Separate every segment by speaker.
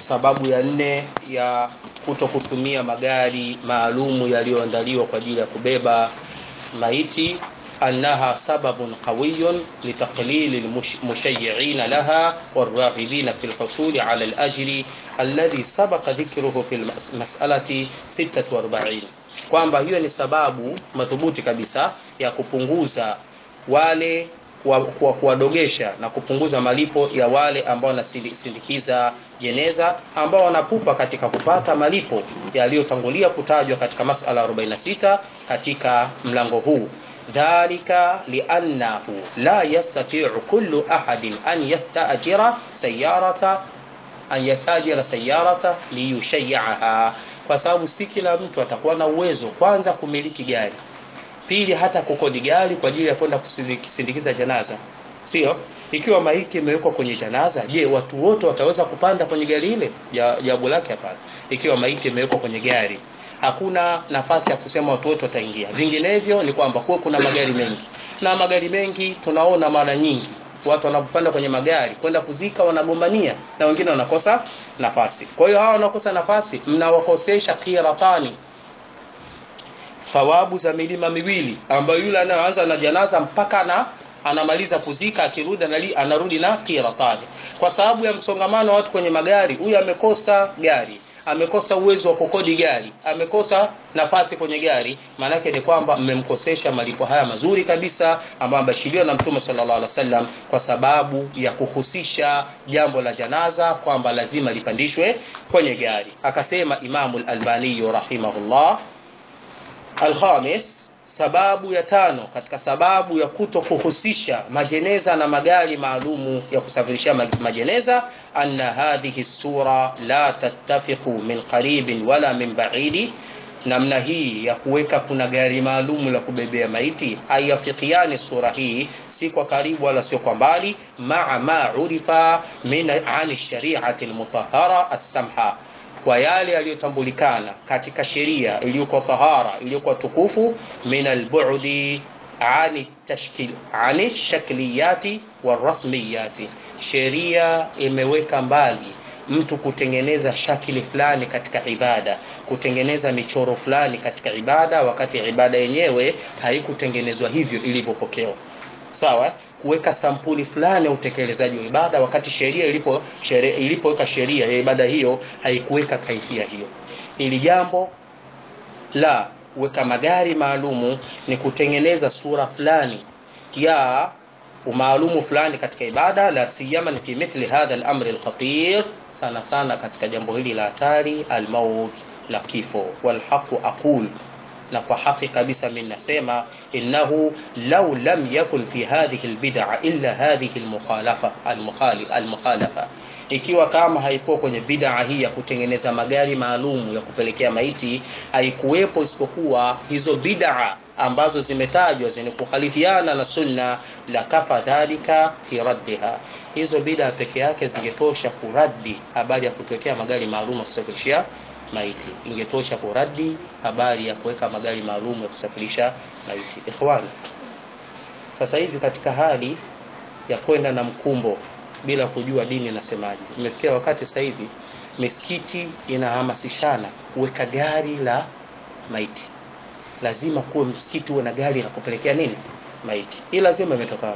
Speaker 1: sababu ya nne ya kuto kutumia magari maalumu yaliyoandaliwa kwa ajili ya kubeba maiti أنها سبب قوي لتقليل المشيعين لها والراغبين في الحصول على الأجر الذي سبق ذكره في المسألة 46 kwamba hiyo ni sababu madhubuti kabisa ya kupunguza wale kwa kuwadogesha na kupunguza malipo ya wale ambao wanasindikiza jeneza ambao wanapupa katika kupata malipo yaliyotangulia kutajwa katika masala 46 katika mlango huu ذلك لأنه لا يستطيع كل أحد أن يستأجر سيارة أن يستأجر سيارة ليشيعها kwa sababu si kila mtu atakuwa na uwezo kwanza kumiliki gari pili hata kukodi gari kwa ajili ya kwenda kusindikiza janaza sio ikiwa maiti imewekwa kwenye janaza je watu wote wataweza kupanda kwenye gari ile jawabu lake hapana ikiwa maiti imewekwa kwenye gari hakuna nafasi ya kusema watu wote wataingia vinginevyo ni kwamba kuwa kuna magari mengi na magari mengi tunaona mara nyingi watu wanapopanda kwenye magari kwenda kuzika wanagombania na wengine wanakosa nafasi kwa hiyo hawa wanakosa nafasi mnawakosesha qiratani thawabu za milima miwili ambayo yule anayoanza na janaza mpaka na anamaliza kuzika akirudi anarudi na qiratani kwa sababu ya msongamano wa watu kwenye magari huyu amekosa gari amekosa uwezo wa kukodi gari amekosa nafasi kwenye gari maanake ni kwamba mmemkosesha malipo haya mazuri kabisa ambayo amebashiriwa na mtume sallallahu alaihi wasallam kwa sababu ya kuhusisha jambo la janaza kwamba lazima lipandishwe kwenye gari akasema imamu al-albani rahimahullah alkhamis sababu ya tano katika sababu ya kuto kuhusisha majeneza na magari maalumu ya kusafirisha majeneza anna hadhihi sura la tattafiqu min qaribin wala min ba'idi namna hii ya kuweka kuna gari maalumu la kubebea maiti haiafikiani sura hii si kwa karibu wala sio kwa mbali maa ma urifa min ani shariati almutahhara as-samha kwa yale yaliyotambulikana katika sheria iliyokuwa tahara iliyokuwa tukufu min albudi ani tashkil ani shakliyati warasmiyati sheria imeweka mbali mtu kutengeneza shakili fulani katika ibada kutengeneza michoro fulani katika ibada wakati ibada yenyewe haikutengenezwa hivyo ilivyopokewa sawa kuweka sampuli fulani ya utekelezaji wa ibada wakati sheria ilipo sheria ilipoweka sheria ya ibada hiyo haikuweka kaifia hiyo ili jambo la kuweka magari maalumu ni kutengeneza sura fulani ya umaalumu fulani katika ibada la siyama fi mithli hadha al-amr al-khatir sana sana katika jambo hili la hatari al-maut la kifo wal haqu aqul na kwa haki kabisa mimi nasema innahu law lam yakun fi hadhihi albid'a illa hadhihi almukhalafa almukhalif almukhalafa ikiwa kama haikuwa kwenye bid'a hii ya kutengeneza magari maalum ya kupelekea maiti haikuwepo isipokuwa hizo bid'a ambazo zimetajwa zenye kukhalifiana na sunna la kafa dhalika fi raddiha hizo bid'a peke yake zingetosha kuradi habari ya kutuwekea magari maalum ya kusafirishia maiti ingetosha kuradi habari ya kuweka magari maalum ya kusafirisha maiti ikhwani sasa hivi katika hali ya kwenda na mkumbo bila kujua dini nasemaje imefikia wakati sasa hivi misikiti inahamasishana kuweka gari la maiti lazima kuwe msikiti uwe na gari la kupelekea nini maiti hii lazima imetoka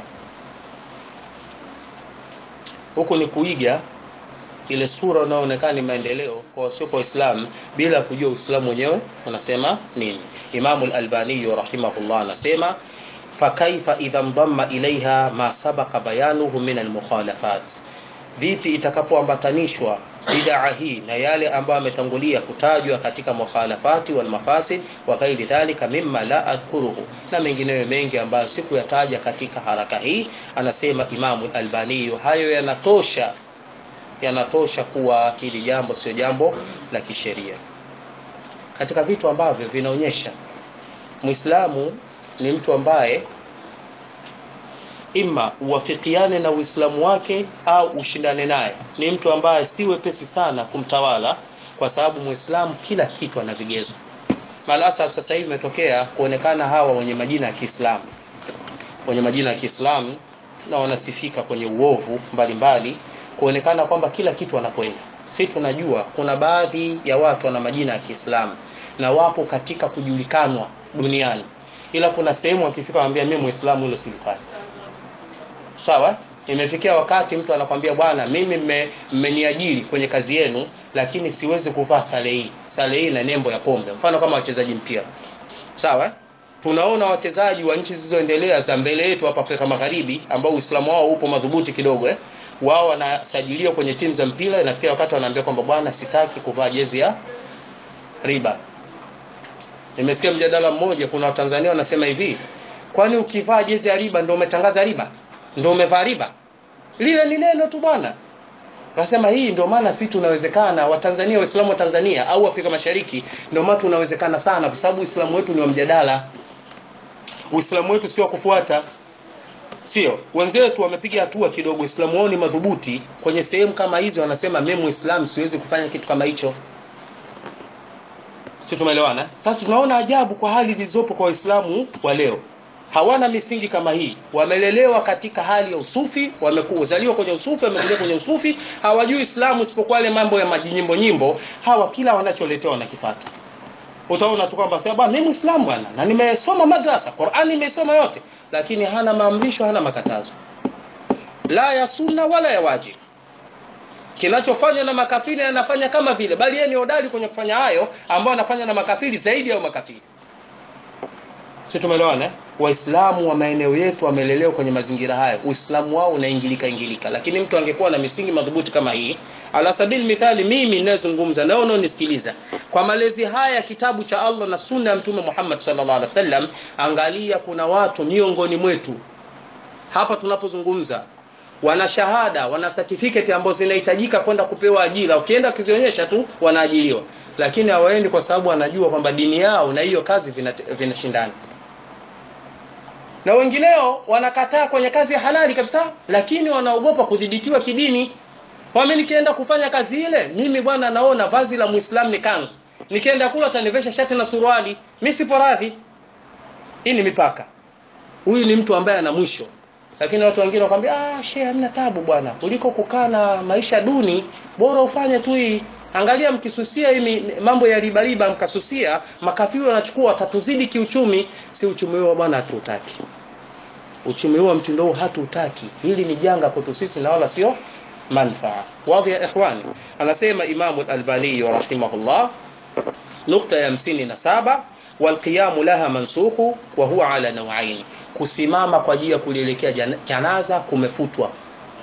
Speaker 1: huku ni kuiga ile sura unaoonekana ni maendeleo kwa wasio kwa Uislamu bila kujua Uislamu wenyewe unasema nini. Imamu al-Albani rahimahullah anasema fakaifa idha ndamma ilaiha ma sabaqa bayanuhu min al-mukhalafat, vipi itakapoambatanishwa bid'a hii na yale ambayo ametangulia kutajwa katika mukhalafati wal mafasid wa ghairi dhalika mimma la adhkuruhu, na mengineyo mengi ambayo sikuyataja katika haraka hii. Anasema Imamu al-Albani, hayo yanatosha yanatosha kuwa hili jambo sio jambo la kisheria. Katika vitu ambavyo vinaonyesha Muislamu ni mtu ambaye ima uwafikiane na Uislamu wake au ushindane naye. Ni mtu ambaye si wepesi sana kumtawala, kwa sababu Muislamu kila kitu ana vigezo. Malasaf sasa hivi imetokea kuonekana hawa wenye majina ya Kiislamu, wenye majina ya Kiislamu na wanasifika kwenye uovu mbalimbali kuonekana kwamba kila kitu wanakwenda si tunajua kuna baadhi ya watu wana majina ya Kiislamu na wapo katika kujulikanwa duniani ila kuna sehemu akifika anambia mimi muislamu hilo silifanya sawa imefikia wakati mtu anakwambia bwana mimi mmeniajiri kwenye kazi yenu lakini siwezi kuvaa sare hii sare hii na nembo ya pombe mfano kama wachezaji mpira sawa tunaona wachezaji wa nchi zilizoendelea za mbele yetu hapa Afrika Magharibi ambao Uislamu wao upo madhubuti kidogo eh wao wanasajiliwa kwenye timu za mpira inafikia wakati wanaambia kwamba bwana sitaki kuvaa jezi ya riba nimesikia mjadala mmoja kuna watanzania wanasema hivi kwani ukivaa jezi ya riba ndio umetangaza riba ndio umevaa riba lile ni neno tu bwana Nasema hii ndio maana sisi tunawezekana Watanzania Waislamu wa Tanzania au Afrika Mashariki ndio maana tunawezekana sana kwa sababu Uislamu wetu ni wa mjadala. Uislamu wetu sio kufuata. Sio. Wenzetu wamepiga hatua kidogo Uislamu wao ni madhubuti kwenye sehemu kama hizo wanasema mimi Muislamu siwezi kufanya kitu kama hicho. Sisi tumeelewana? Sasa tunaona ajabu kwa hali zilizopo kwa Waislamu wa leo hawana misingi kama hii wamelelewa katika hali ya usufi wamekuzaliwa kwenye usufi wamekulia kwenye usufi hawajui islamu isipokuwa yale mambo ya majinyimbo nyimbo hawa kila wanacholetewa wanakifata utaona tu kwamba sasa bwana mimi muislamu bwana na nimesoma madrasa Qur'ani nimesoma yote lakini hana maamrisho hana makatazo la ya sunna wala ya wajib kinachofanywa na makafiri anafanya kama vile bali yeye ni hodari kwenye kufanya hayo ambao anafanya na makafiri zaidi ya makafiri si tumeelewana eh? waislamu wa maeneo yetu wamelelewa kwenye mazingira haya uislamu wao unaingilika ingilika lakini mtu angekuwa na misingi madhubuti kama hii ala sabili mithali mimi ninayezungumza nao unaonisikiliza kwa malezi haya kitabu cha Allah na sunna ya mtume Muhammad sallallahu alaihi wasallam angalia kuna watu miongoni mwetu hapa tunapozungumza wana shahada wana certificate ambazo zinahitajika kwenda kupewa ajira ukienda kuzionyesha tu wanaajiriwa lakini hawaendi kwa sababu wanajua kwamba dini yao na hiyo kazi vinashindana vina na wengineo wanakataa kwenye kazi ya halali kabisa lakini wanaogopa kudhibitiwa kidini wame nikienda kufanya kazi ile mimi bwana naona vazi la muislamu ni kanzu nikienda kula atanivesha shati na suruali mimi sipo radhi hii ni mipaka huyu ni mtu ambaye ana mwisho lakini watu wengine wakwambia ah shehe hamna tabu bwana kuliko kukaa na maisha duni bora ufanye tu hii angalia mkisusia hii mambo ya riba riba mkasusia makafiri wanachukua watatuzidi kiuchumi si uchumi huo bwana hatutaki uchumi huo mtindo huu hatutaki hili ni janga kwetu sisi na wala sio manfaa wadhi ya ikhwani anasema imamu al-albani rahimahullah nukta ya 57 walqiyamu laha mansukhu wa huwa ala nawaini kusimama kwa ajili ya kulielekea janaza kumefutwa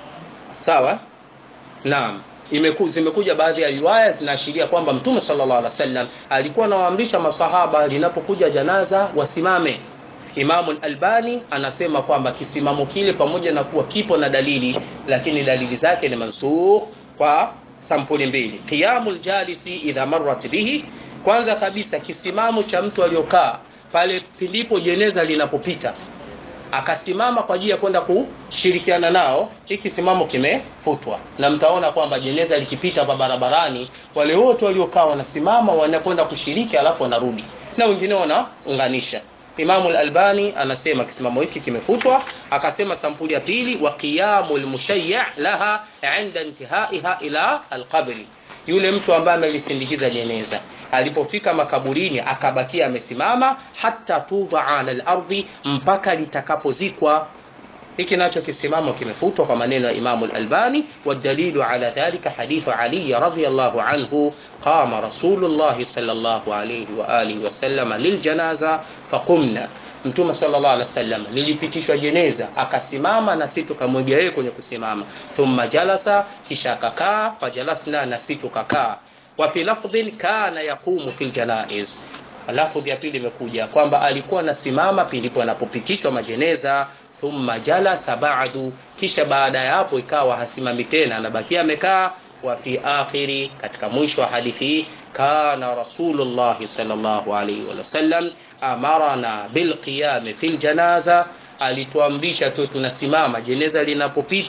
Speaker 1: sawa naam imeku, zimekuja baadhi ya riwaya zinaashiria kwamba mtume sallallahu alaihi wasallam alikuwa anawaamrisha masahaba linapokuja janaza wasimame Imamu Albani anasema kwamba kisimamo kile pamoja na kuwa kipo na dalili lakini dalili zake ni mansukh kwa sampuli mbili qiyamul jalisi idha marrat bihi kwanza kabisa kisimamo cha mtu aliyokaa pale pindipo jeneza linapopita akasimama kwa ajili ya kwenda kushirikiana nao hiki simamo kimefutwa na mtaona kwamba jeneza likipita hapa barabarani wale wote waliokaa wanasimama wanakwenda kushiriki alafu wanarudi na wengine wanaunganisha Imamu al-Albani anasema kisimamo hiki kimefutwa akasema sampuli ya pili wa qiyamul mushayya laha inda intihaiha ila al-qabri yule mtu ambaye amelisindikiza jeneza alipofika makaburini akabakia amesimama hata tudha ala al-ardi mpaka litakapozikwa hiki nacho kisimamo kimefutwa kwa maneno ya Imamu al-Albani wadalilu ala dhalika hadithu Ali radhiyallahu anhu qama Rasulullah sallallahu alayhi wa alihi wasallam liljanaza faqumna Mtume sallallahu alaihi wasallam lilipitishwa jeneza akasimama na sisi tukamwega yeye kwenye kusimama thumma jalasa kisha akakaa fajalasna na sisi tukakaa wa fi lafdhin kana yaqumu fil janaiz lafdhi ya pili imekuja kwamba alikuwa anasimama pilipo anapopitishwa majeneza thumma jalasa ba'du kisha baada ya hapo ikawa hasimami tena anabakia amekaa wa fi akhiri katika mwisho wa hadithi hii kana rasulullah sallallahu alaihi wasallam amarana bilqiyam fil janaza alituamrisha tu tunasimama jeneza linapopita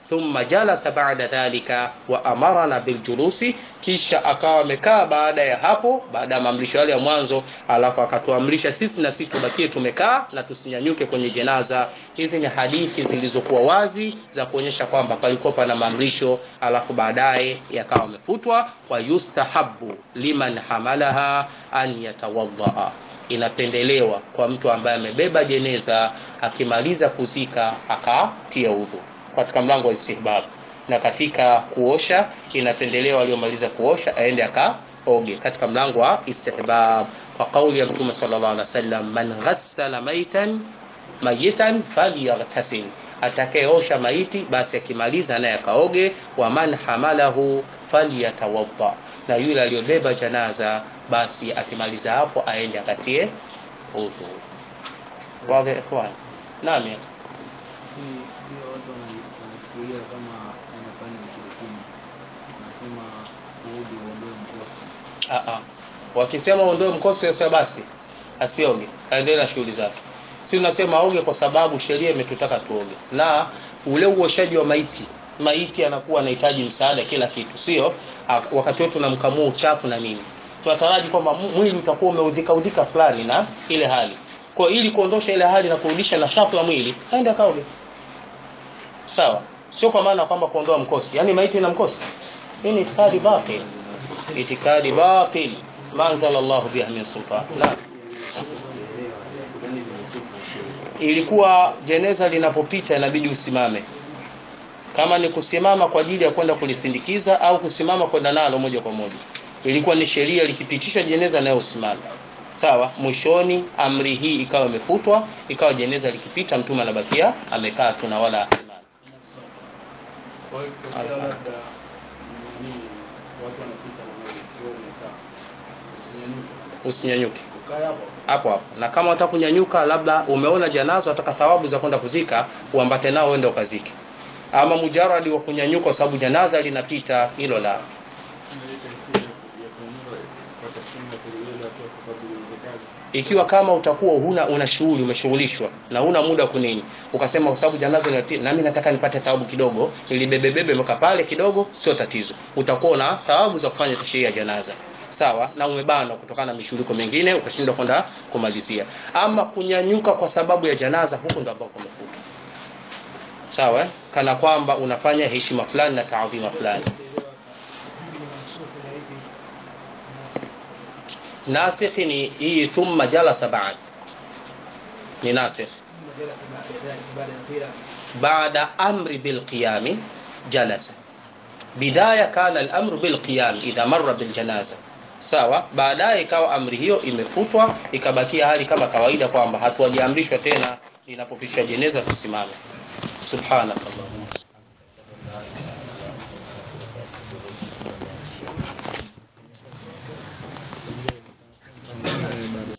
Speaker 1: thumma jalasa ba'da dhalika wa amarana biljulusi kisha akawa amekaa baada ya hapo baada ya maamrisho yale ya mwanzo alafu akatuamrisha sisi na sisi tubakie tumekaa na tusinyanyuke kwenye jenaza hizi ni hadithi zilizokuwa wazi za kuonyesha kwamba palikuwa pana maamrisho alafu baadaye yakawa amefutwa wa yustahabu liman hamalaha an yatawaddaa inapendelewa kwa mtu ambaye amebeba jeneza akimaliza kuzika akatia udhu katika mlango wa istihbab na katika kuosha inapendelewa aliyomaliza kuosha aende akaoge katika mlango wa istihbab kwa kauli ya mtume sallallahu alaihi wasallam man ghassala maitan mayitan falyaghtasil atakayeosha maiti basi akimaliza naye akaoge wa man hamalahu falyatawadda na yule aliyobeba janaza basi akimaliza hapo aende akatie udhu wazi ikhwan naam
Speaker 2: Si ndio watu wana- wanafikiria kama inafanya ushirikina, nasema uoge uondoe mkosi.
Speaker 1: Ah, ah. wakisema uondoe mkosi sasa basi asioge aendelee na shughuli zake si tunasema oge kwa sababu sheria imetutaka tuoge na ule uoshaji wa maiti maiti anakuwa anahitaji msaada kila kitu sio Ah, wakati wote tunamkamua uchafu na nini tunataraji kwamba mu- mwili utakuwa umeudhika udhika fulani na ile hali kwa hiyo ili kuondosha ile hali na kurudisha nashati ya mwili aende akaoge sawa sio kwa maana kwamba kuondoa mkosi yani maiti ina mkosi hii ni itikadi batil itikadi batil ma anzala Allahu biha min sultan naam ilikuwa jeneza linapopita inabidi usimame kama ni kusimama kwa ajili ya kwenda kulisindikiza au kusimama kwenda nalo moja kwa moja ilikuwa ni sheria likipitisha jeneza nayo usimame sawa mwishoni amri hii ikawa imefutwa ikawa jeneza likipita mtume anabakia amekaa tu na wala asimame
Speaker 2: Kwa hiyo ikitokea labda nini, watu wanapita na maji, wewe umekaa, usinyanyuke,
Speaker 1: usinyanyuke
Speaker 2: ukae hapo.
Speaker 1: hapo hapo na kama unataka kunyanyuka labda umeona janaza wataka thawabu za kwenda kuzika uambate nao uende ukazike ama mujaradi wa kunyanyuka kwa sababu janaza linapita hilo la ikiwa kama utakuwa huna una shughuli umeshughulishwa na huna muda kunini ukasema kwa sababu janaza linapita nami nataka nipate thawabu kidogo nilibebebebe mpaka pale kidogo sio tatizo utakuwa na thawabu za kufanya tashia ya janaza sawa na umebanwa kutokana na mishughuliko mingine ukashindwa kwenda kumalizia ama kunyanyuka kwa sababu ya janaza huko ndo ambako kumefutwa sawa eh? kana kwamba unafanya heshima fulani na taadhima fulani nasikh ni hii thumma jalasa ba'd ni nasikh بعد أمر بالقيام جلس بداية كان الأمر بالقيام إذا مر بالجنازة sawa baadaye ikawa amri hiyo imefutwa ikabakia hali kama kawaida kwamba hatuwajiamrishwa tena linapopitishwa jeneza tusimame subhanallah